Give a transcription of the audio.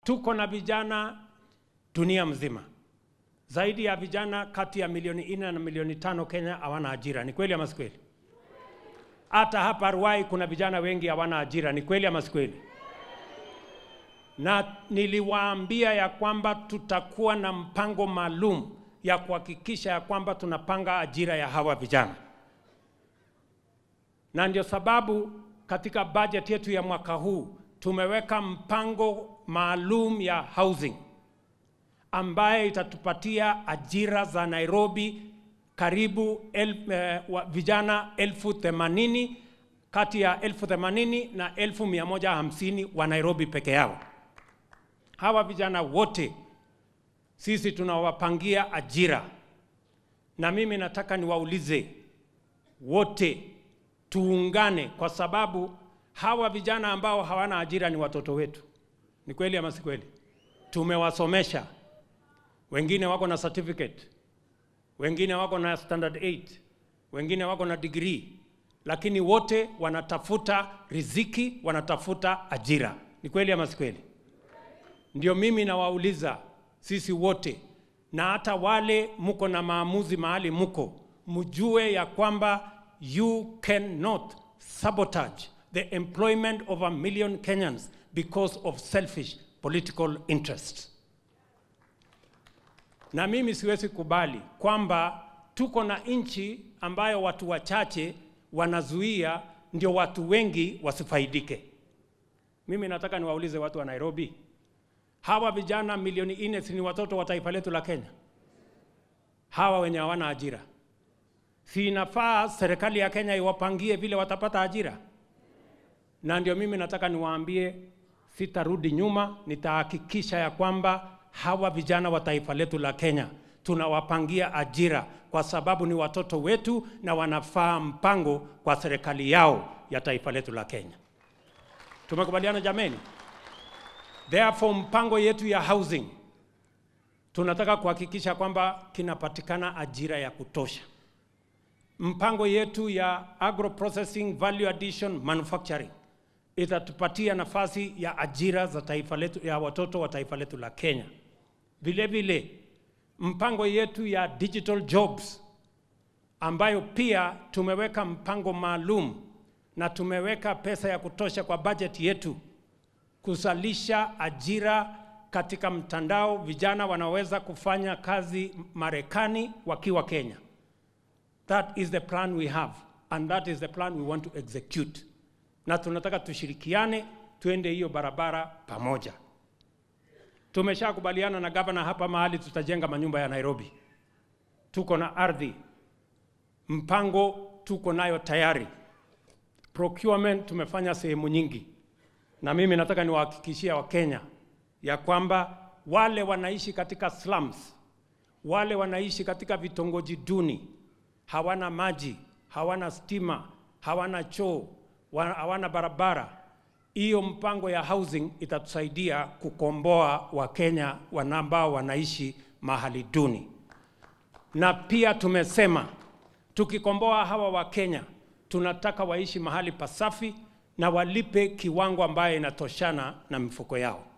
tuko na vijana dunia mzima, zaidi ya vijana kati ya milioni nne na milioni tano Kenya hawana ajira. Ni kweli ama si kweli? Hata hapa Ruai kuna vijana wengi hawana ajira. Ni kweli ama si kweli? Na niliwaambia ya kwamba tutakuwa na mpango maalum ya kuhakikisha ya kwamba tunapanga ajira ya hawa vijana, na ndio sababu katika bajeti yetu ya mwaka huu tumeweka mpango maalum ya housing ambaye itatupatia ajira za Nairobi karibu el, eh, wa, vijana elfu themanini kati ya elfu themanini na elfu mia moja hamsini wa Nairobi peke yao. Hawa vijana wote sisi tunawapangia ajira, na mimi nataka niwaulize wote tuungane, kwa sababu hawa vijana ambao hawana ajira ni watoto wetu. Ni kweli ama si kweli? Tumewasomesha, wengine wako na certificate, wengine wako na standard 8, wengine wako na degree, lakini wote wanatafuta riziki, wanatafuta ajira. Ni kweli ama si kweli? Ndio mimi nawauliza sisi wote, na hata wale muko na maamuzi mahali muko, mjue ya kwamba you cannot sabotage the employment of a million Kenyans because of selfish political interests. Na mimi siwezi kubali kwamba tuko na nchi ambayo watu wachache wanazuia ndio watu wengi wasifaidike. Mimi nataka niwaulize watu wa Nairobi, hawa vijana milioni nne si ni watoto wa taifa letu la Kenya? Hawa wenye hawana ajira, si inafaa serikali ya Kenya iwapangie vile watapata ajira? Na ndio mimi nataka niwaambie, sitarudi nyuma, nitahakikisha ya kwamba hawa vijana wa taifa letu la Kenya tunawapangia ajira, kwa sababu ni watoto wetu na wanafaa mpango kwa serikali yao ya taifa letu la Kenya. Tumekubaliana jameni? Therefore, mpango yetu ya housing tunataka kuhakikisha kwamba kinapatikana ajira ya kutosha. Mpango yetu ya agro processing value addition manufacturing itatupatia nafasi ya ajira za taifa letu, ya watoto wa taifa letu la Kenya. Vile vile mpango yetu ya digital jobs ambayo pia tumeweka mpango maalum na tumeweka pesa ya kutosha kwa budget yetu kuzalisha ajira katika mtandao. Vijana wanaweza kufanya kazi Marekani wakiwa Kenya. That is the plan we have and that is the plan we want to execute, na tunataka tushirikiane, tuende hiyo barabara pamoja. Tumeshakubaliana na gavana hapa mahali tutajenga manyumba ya Nairobi. Tuko na ardhi, mpango tuko nayo tayari. Procurement tumefanya sehemu nyingi, na mimi nataka niwahakikishia Wakenya ya kwamba wale wanaishi katika slums, wale wanaishi katika vitongoji duni, hawana maji, hawana stima, hawana choo, wa- hawana barabara. Hiyo mpango ya housing itatusaidia kukomboa Wakenya wana- ambao wanaishi mahali duni, na pia tumesema tukikomboa hawa Wakenya tunataka waishi mahali pasafi na walipe kiwango ambayo inatoshana na mifuko yao.